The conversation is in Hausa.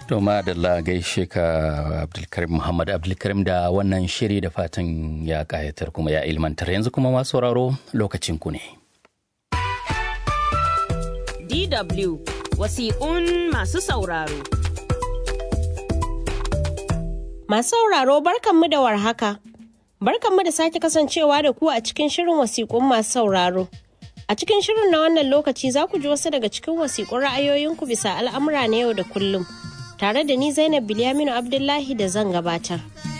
To madalla gaishe ka Abdulkarim Muhammad Abdulkarim da wannan shiri da fatan ya kayatar kuma ya ilmantar yanzu kuma masu sauraro lokacin ku ne. DW wasiƙun masu sauraro. Masu sauraro barkanmu da warhaka. Barkanmu da sake kasancewa da ku a cikin shirin wasiƙun masu sauraro. A cikin shirin na wannan lokaci za ku ji wasu daga cikin wasiƙun ra'ayoyinku bisa al'amura na yau da kullum. Tare da ni Zainab Bilyaminu Abdullahi da zan gabatar.